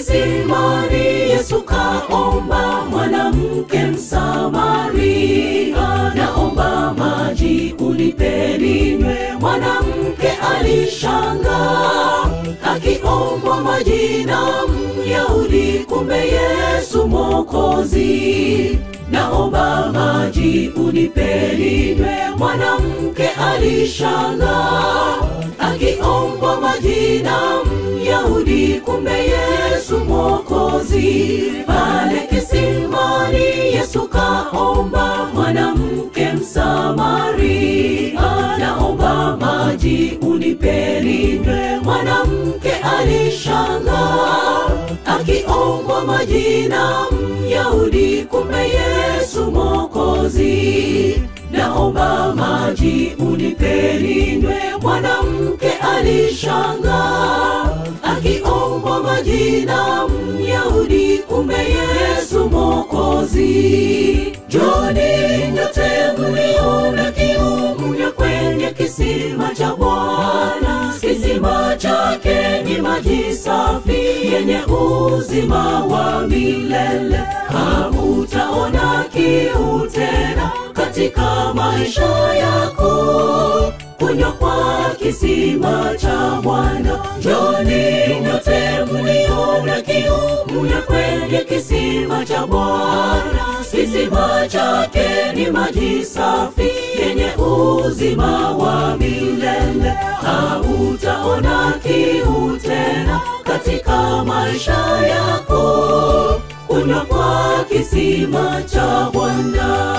kisimani yesu kaomba mwanamke msamaria naomba maji unipe ninywe mwanamke alishanga akiombwa maji na myahudi kumbe yesu mokozi naomba maji unipe ninywe mwanamke alishanga akiombwa maji na myahudi kumbe yesu mokozi pale kisimani yesu kaomba mwanamke msamaria naomba maji unipe ninywe mwanamke alishanga akiombwa maji na myahudi kumbe yesu mokozi naomba maji unipe ninywe mwanamke alishanga akiombwa maji na myahudi kumbe yesu mokozi joni nyote mliona kiu mnywe kwenye kisima cha bwana kisima chake ni maji safi yenye uzima wa milele hamutaona kiu tena katika maisha yako kunywa kwa kisima cha bwana joni nyote mliona kiu mnywe kwenye kisima cha bwana kisima chake ni maji safi yenye uzima wa milele hautaona kiu tena katika maisha yako kunywa kwa kisima cha bwana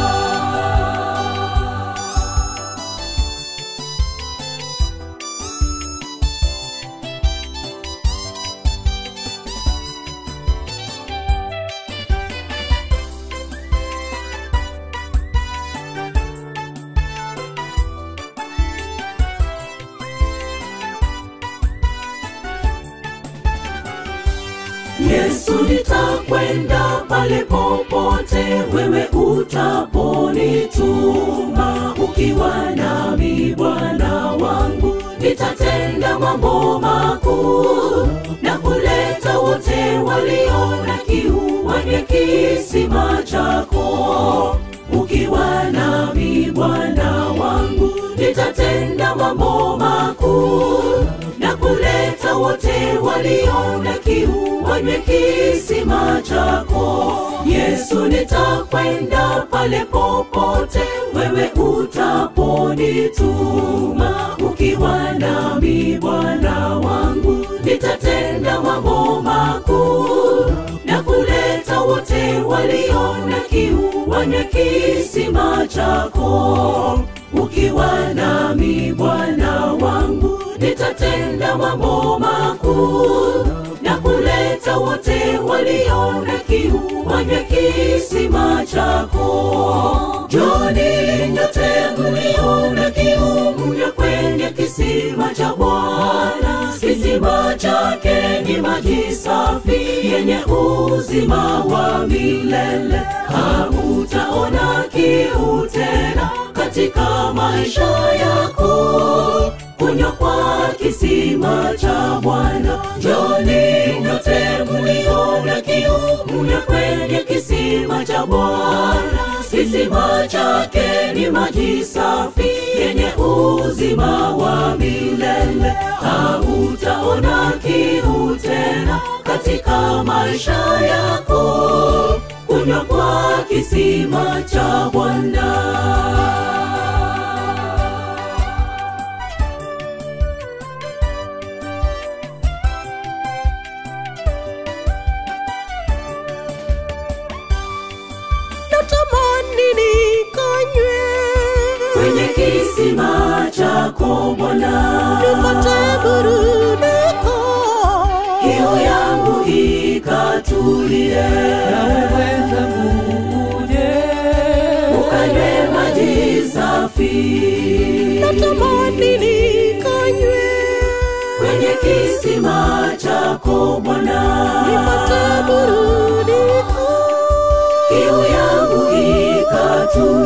Yesu nitakwenda pale popote wewe utaponituma ukiwa nami Bwana wangu nitatenda mambo makuu na kuleta wote walio na kiu wanye kisima chako ukiwa nami Bwana wangu nitatenda mambo makuu na kuleta wote walio na kiu wanywe kisima chako yesu nitakwenda pale popote wewe utaponituma ukiwa nami bwana wangu nitatenda mambo makuu na kuleta wote walio na kiu wanywe kisima chako ukiwa nami bwana wangu nitatenda mambo makuu na kuleta wote walio na kiu wanywe kisima chako joni nyote mlio na kiu mnywe kwenye kisima cha bwana kisima chake ni maji safi yenye uzima wa milele hautaona kiu tena katika maisha yako kunywa kwa kisima cha bwana joni nyote mliona kiu mnywe kwenye kisima cha bwana kisima chake ni maji safi yenye uzima wa milele hautaona kiu tena katika maisha yako kunywa kwa kisima cha bwana natamani nikanywe kwenye kisima chako Bwana, nipate burudiko kiu yangu ikatulie, naweza uje ukanywe maji safi natamani nikanywe kwenye kisima chako Bwana, nipate burudiko kiu yangu ikatulie